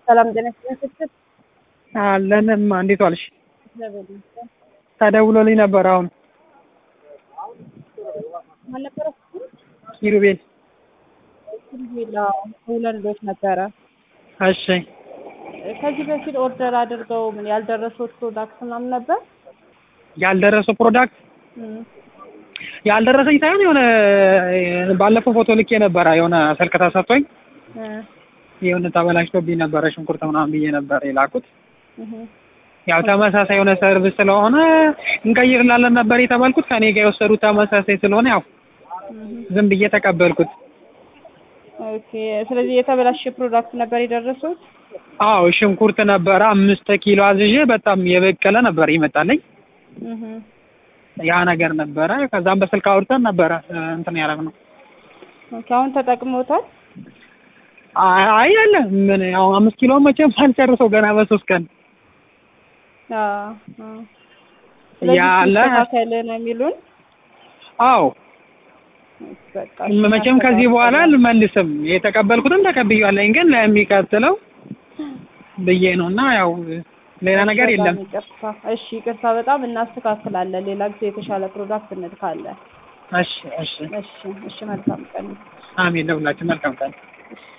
ሰላም ጤና ይስጥልኝ። አለንማ እንዴት ዋልሽ? እግዚአብሔር ይመስገን። ተደውሎልኝ ነበር አሁን ማን ነበረ? ኪሩቤል። ኪሩቤል ሁለት ልጆች ነበረ። እሺ ከዚህ በፊት ኦርደር አድርገው ምን ያልደረሱት ፕሮዳክት ምናምን ነበር? ያልደረሰው ፕሮዳክት እም፣ ያልደረሰኝ ሳይሆን የሆነ ባለፈው ፎቶ ልኬ ነበረ የሆነ ስልክ ተሰጥቶኝ እ የሆነ ተበላሽቶብኝ ነበረ ሽንኩርት ምናምን ብዬ ነበር የላኩት። እህ፣ ያው ተመሳሳይ የሆነ ሰርቪስ ስለሆነ እንቀይርላለን ነበር የተባልኩት። ከኔ ጋር የወሰዱት ተመሳሳይ ስለሆነ ያው እህ። ዝም ብዬ ተቀበልኩት። ኦኬ። ስለዚህ የተበላሸ ፕሮዳክት ነበር የደረሱት? አዎ ሽንኩርት ነበረ አምስት ኪሎ አዝዤ በጣም የበቀለ ነበር ይመጣልኝ። እህ። ያ ነገር ነበረ። ከዛም በስልክ አውርተን ነበረ እንትን ያደረግነው። ኦኬ። አሁን ተጠቅሞታል? አይ አለ ምን ያው አምስት ኪሎ መቼም ሳልጨርሰው ገና በሶስት ቀን አዎ። አዎ። ስለዚህ ያለ ሲስተካከል ነው የሚሉን? አዎ በቃ መቼም ከዚህ በኋላ አልመልስም። የተቀበልኩትን ተቀብያለኝ፣ ግን ለሚቀጥለው ብዬ ነው እና ያው ሌላ ነገር በጣም የለም። ይቅርታ። እሺ ይቅርታ፣ በጣም እናስተካክላለን። ሌላ ጊዜ የተሻለ ፕሮዳክት እንልካለን። እሺ እሺ። እሺ እሺ፣ መልካም ቀን። አሜን። ለሁላችን መልካም ቀን። እሺ